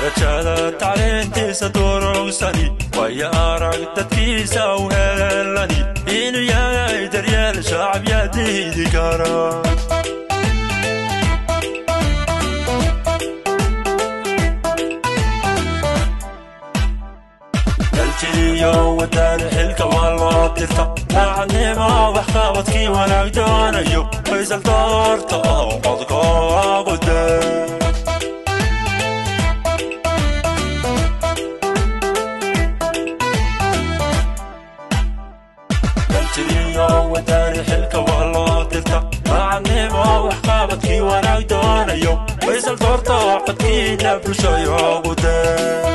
darajada tacliintiisa durugsani waya arag dadkiisa u helani inuu yahay daryeel shacab yaa diidi kara daljiriyo wadani xilka waa loo dirta daacadnimo waxqabadkii wanaag doonayo faysal doorta oo codkoogu daa daljiriyo wadani xilka waa loo dirta daacadnimo waxqabadkii wanaag doonayo faysal doorta oo codkiina bulshayoogu daa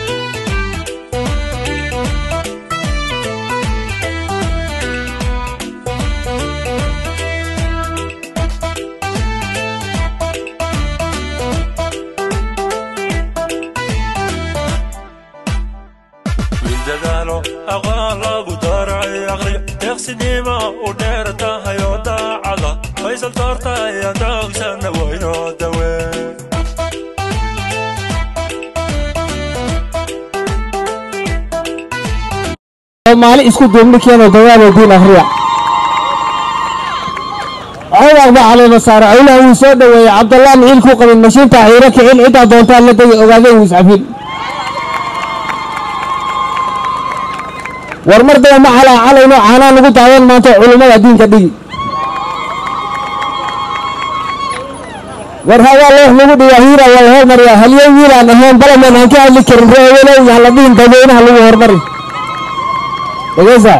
dadaalo aqoon lagu daray aqriyo deeqsinimo u dheer tahay oo daacada faysal doorta ayaan doogsana waynoo dawee soomaali isku duubni keeno dagaalo diin akhriya codar baa caleema saara cawlaha wuu soo dhoweeyey cabdallah miciil ku qabin mashiinta xiiro kicin ciddaa doontaan la degi ogaadeen wuu iscafin war mar daba ma calaa calayno caanaa lagu daadan maanta culummada diinka dhigi war hadaa loox lagu dhigaa hiira waa la hormariyaa halyo wiilaan ahayn balaman aan ka hadli karin reewelow yaan la dhihin dadweynaha lagu hormari dhegeysa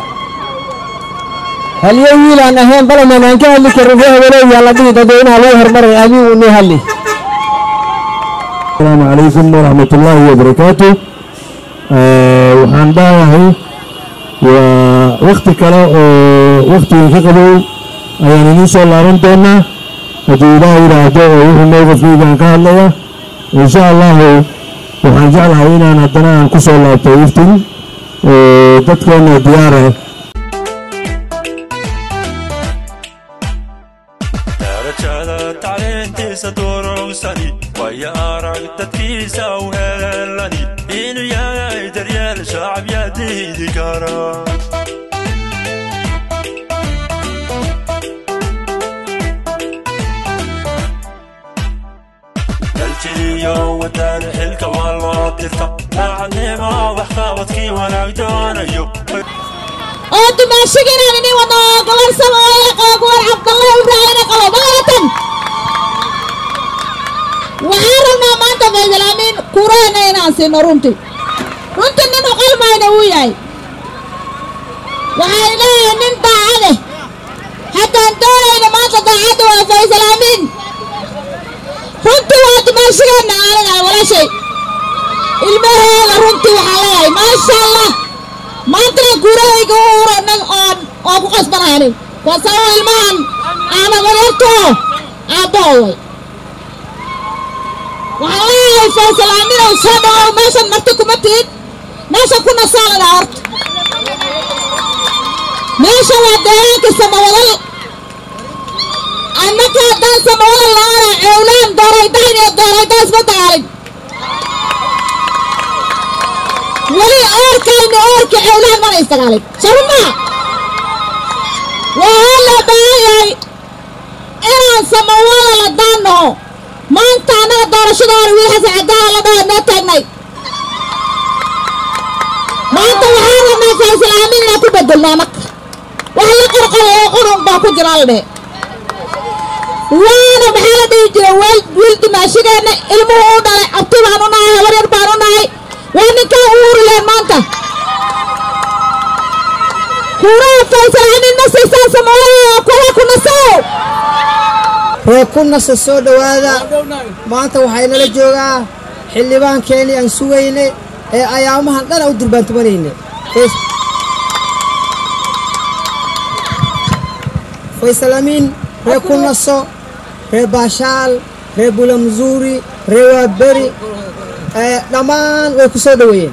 halyo wiilaan ahayn balaman aan ka hadli karin reewelow yaan la dhihin dadweynaha lagu hormari adigu inii hadli السلام عليكم ورحمة الله وبركاته waxaan dhahahay waa wakti kale oo waktigii ka qabow ayaan idiin soo laaban doonaa haddii ilaah yidhaahdo oo wuxuu mowqifkaygaan ka hadlaya insha allahu waxaan jeclahay inaan haddana aan ku soo laabto iftin dadkeena diyaara darajada tacliintiisa durugsani waya arag dadkiisa u helani inuu yahay daryeel shacab yaa diidi kara daljiriyo wadani xilka waa loo dirta daacadnimo waxqabadkii wanaag doonayo oo dumaashigiinaan idin wado gabar samooye oo gabar cabdallah ibraahina qabo magaalatan waxaan rabnaa maanta faysalaamiin kureena inaan siino runtii runtii nin uqalmayna uu yahay waxaan leeyahay nin daacade haddaan doonayna maanta daacadda waa faysalaamiin runtii waa dumaashigeenna aniga walaashay ilmaheeda runtii waxaan leeyahay maasha allah maantana gurahayga u uranan oon oo ku qasbanaanin waa sababa ilmahan aana wareerto aabbahooday waxaan leeyahay faysalaaminow soo dhawow meeshan marti kuma tihid meesha ku nasaanada horta meesha waa deegaanka samawadal annaka haddaan samawadal laana cewlaan dooraydayn iyo doorayda isma dagaalin weli oorkayna oorka cewlaan mana isdagaalin sarumaa waxaa loo baahan yahay inaan samawada la daannaho maanta annaga doorashada hore wiil xasan cadaala la dhaho noo taagnay maanta waxaan rabnaa faysalaamin inaan ku bedelno annaga wax la qorqoro oo qurun baa ku jira la dhehe waana maxaa la dhihi jira weel wiil dimaashigeenna ilmuhu u dhalay abti baan u nahay habar yar baan u nahay waa ninkaa u uriyeen maanta kuuraha faysalaamin ma siisaan samawada kuwa ku nasow ree ku nasa soo dhowaada maanta waxay nala joogaa xildhibaankeenii aan sugayne ee ayaamahan dhana u durbaantumanayne faysalamiin ree ku naso ree baashaal ree bulamzuuri ree waaberi dhammaan way ku soo dhoweeyeen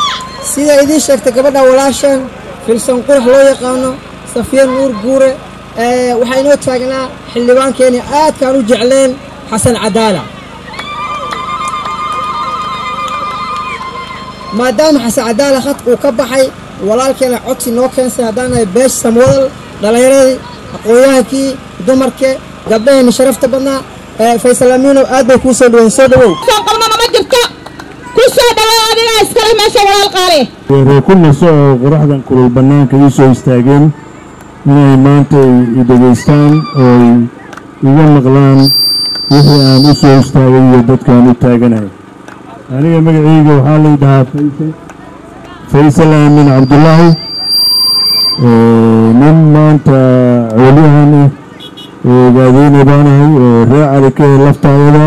sida idiin sheegtay gabadha walaashan filsan qurux loo yaqaano safiya nuur guure ee, waxaa inoo taagnaa xildhibaankeeni aadkaan u jecleen xasan cadaala maadaama xasan cadaala khad uu ka baxay walaalkeena codsi noo keensay haddaan nahay beesh samwadal dhallinyaradii aqoon-yahankii dumarke gabdhaheenna sharafta badnaa ee, faysal amiinow aad bay kuu soo dhaweyn soo dhawow soo qabnana ma jirto ku soo dhawow adigaa iskale meesha walaal qaale reer ku naso oo qoraxdan kulul bannaanka ii soo istaageen inay maanta ay i dhegaystaan oo ay iga maqlaan wixii aan u soo istaagay iyo dadkaan u taaganahay aniga magacayga waxaa lay dhahaa faysal faysal aamin cabdullaahi ee, nin maanta coliyahan ah oo ogaadeyna baanahay oo ree cali ka ee laftaayada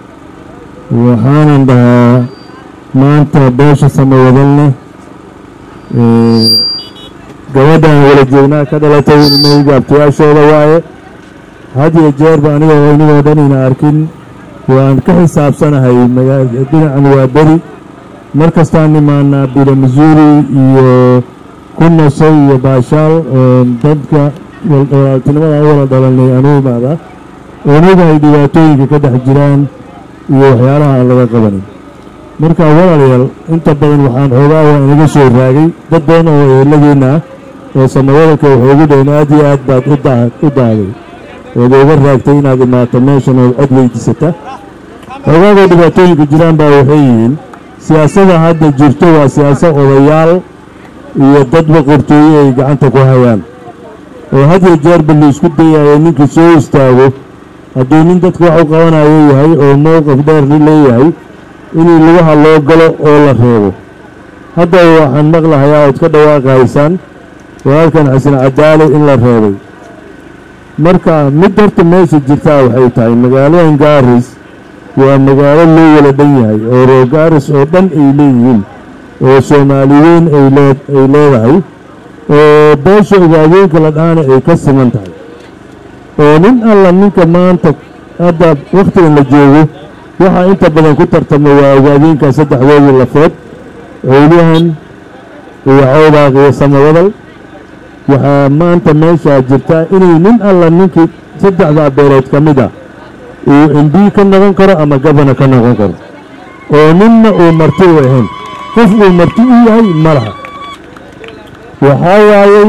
waxaanan dhahaa maanta beesha samawadalne ee, gabadhaan wala joognaa ka dhalatay ilmahayga abtiyaashooda waaye had iyo jeerba aniga oo inagoo dhan ina arkin waan ka xisaabsanahay magaa- dhinacan waa beri mar kastaan imaanaa bila masuuri iyo ku naso iyo baashaal oo dadka wal- walaaltinimada aan u wala dhalanay anu imaada onaga ay dhibaatooyinka ka dhex jiraan iyo waxyaalaha aan laga qabanin marka walaalayaal inta badan waxaan xoogaa waa inaga soo raagay dad badan oo eeladeenna ah oo samawadalka waxay ugu dhayn aad iyo aad baad u daa- u daaday ood uga raagtay inaad imaato meeshan ood cod weydiisata xoogaagoo dhibaatooyinka jiraan baa waxay yihiin siyaasada hadda jirto waa siyaasad odayaal iyo dad boqortooye ay gacanta ku hayaan oo had iyo jeerba la isku dayayo ninkii soo istaago hadduu nin dadka wax u qabanayo yahay oo mowqif dheer leeyahay inuu lugaha loo galo oo la reebo hadda waxaan maqlahayaa ood ka dhawaaqaysaan walaalkan xasan cadaale in la reebay marka mid horta meesha jirtaa waxay tahay magaaladan gaaris waa magaalo loo wala dhan yahay oo reer gaaris oo dhan ay leeyihiin oo soomaali weyn ay lee ay leedahay oo beesha ogaadeenka la dhaana ay ka siman tahay oo nin alla ninka maanta hadda wakhtigan la joogo waxaa inta badan ku tartama waa ogaadeenka saddexdoodii lafood cowliyahan iyo cawdaaq iyo samawadal waxaa maanta meeshaa jirtaa inay nin alla ninkii saddexdaa beelood ka mid ah uu mb ka noqon karo ama gabana ka noqon karo oo ninna uu marti u ahayn qof uu marti u yahay ma laha waxaa waayey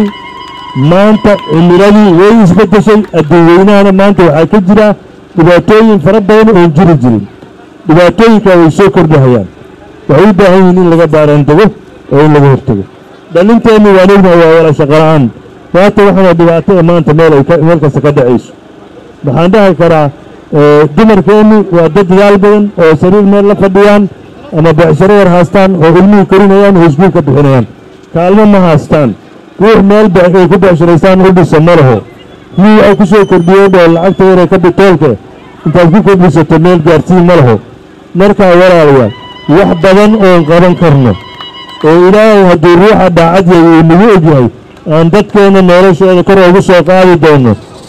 maanta cimiladii way isbeddeshay adduunweynahana maanta waxaa ka jira dhibaatooyin fara badan oon jiri jirin dhibaatooyinkaa way soo kordhahayaan waxay u baahan yihiin in laga baaraantago oo in laga hortago dhalinteennu waan ognahay waa wala shaqola'aan waata waxaana dhibaato ee maanta meel ay ka- meel kasta ka dhacayso waxaan dhahi karaa ee, dumarkeennu waa dad dadaal badan oo sariir meel la fadhiyaan ama becsharo yar haastaan oo ilmuhu korinayaan oo iskuul ka bixinayaan kaalmo ma haastaan ruux meel be- ay ku becsharaystaan u dhisa ma laho mii ay ku soo kordhiyeen oo lacagta yar ee kabitoolka intaad ku kordhisato meel gaarsiin ma laho markaa walaalayaal wax badan oon qaban karno oo ilaahay hadduu ruuxa daacad yahay uu nagu ogyahay aan dadkeenna noloshooda kor ugu soo qaadi doono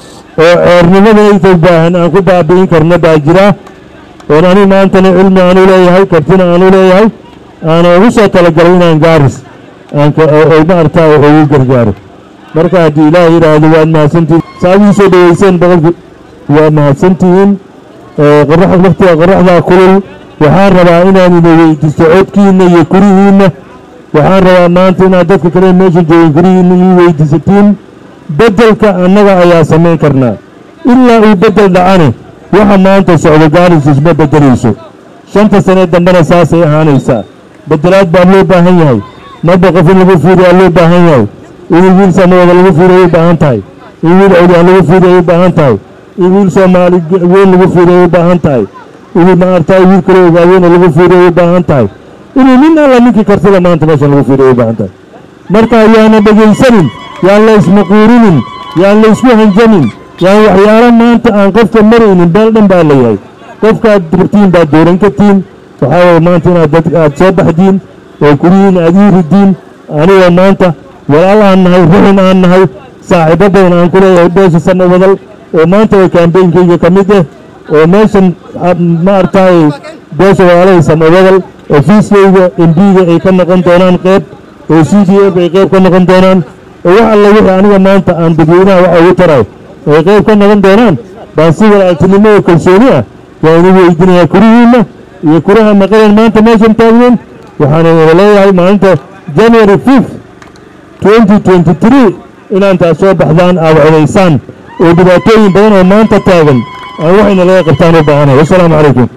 oo ceernimada inta baahan aan ku baabi'in karno baa jira oon ani maantana cilmi aan u leeyahay kartina aan u leeyahay aana ugu soo talagalay inaan gaaris aan ka oo oo maaragtaa ugu gargaaro marka haddii ilaahay yidhaahdo waad mahadsantihiin saad ii soo dhaweyseen boqolki waa mahadsantihiin ee qorax waqtiga qoraxdaa kulul waxaan rabaa inaan ina weydiisto codkiinna iyo kurihiinna waxaan rabaa maanta inaad dadka kale meesha joogin kurihiinna ii weydiisatiin beddelka annaga ayaa samayn karnaa ilaa uu beddel dhacane waxa maanta socdo gaaris isma beddelayso shanta sane dambena saasay ahaanaysaa beddelaad baa loo baahan yahay marba qof in lagu fiiriyaa loo baahan yahay in wiil samawada lagu fiiriyo u baahan tahay in wiil cawliyan lagu fiiriyo u baahan tahay in wiil soomaali weyn lagu fiiriyo u baahan tahay in maaragtay wiil kale ogaadeyna lagu fiiriyo u baahan tahay inuu nin alla ninkii kartida maanta meeshan lagu fiiriyo u baahan tahay marka yaana dhegaysanin yaan la ismaquurinin yaan la isku hanjamin yaan waxyaalo maanta aan qofka maraynin beel dhan baa leeyahay qofkaad rabtiin baad dooran kartiin waxaa waye maanta inaad dad aad soo baxdiin oo kurihiin aad ii ridiin aniga maanta walaal aan nahay ruxin aan nahay saaxiibo badan aan ku leeyahay beesha sama wadal oo maanta way kaambeynkayga ka mid ah oo meeshan maaragtay beesha walaalahay sama wadal ofiiskayga embiga ay ka noqon doonaan qeyb oo c d f ay qeyb ka noqon doonaan oo wax alla wixii aniga maanta aan dadweynaha waxa ugu taray ay qayb ka noqon doonaan baan si walaaltinimo iyo kalsooni ah waa inu weydiinayaa kurihiinna iyo kuraha maqaleen maanta meeshan taagnen waxaan wada leeyahay maalinta january fifth twenty twenty three inaantaas soo baxdaan aad codaysaan oo dhibaatooyin badan oo maanta taagan aan waxayna laga qabtaan u baahanahay wassalaamu calaykum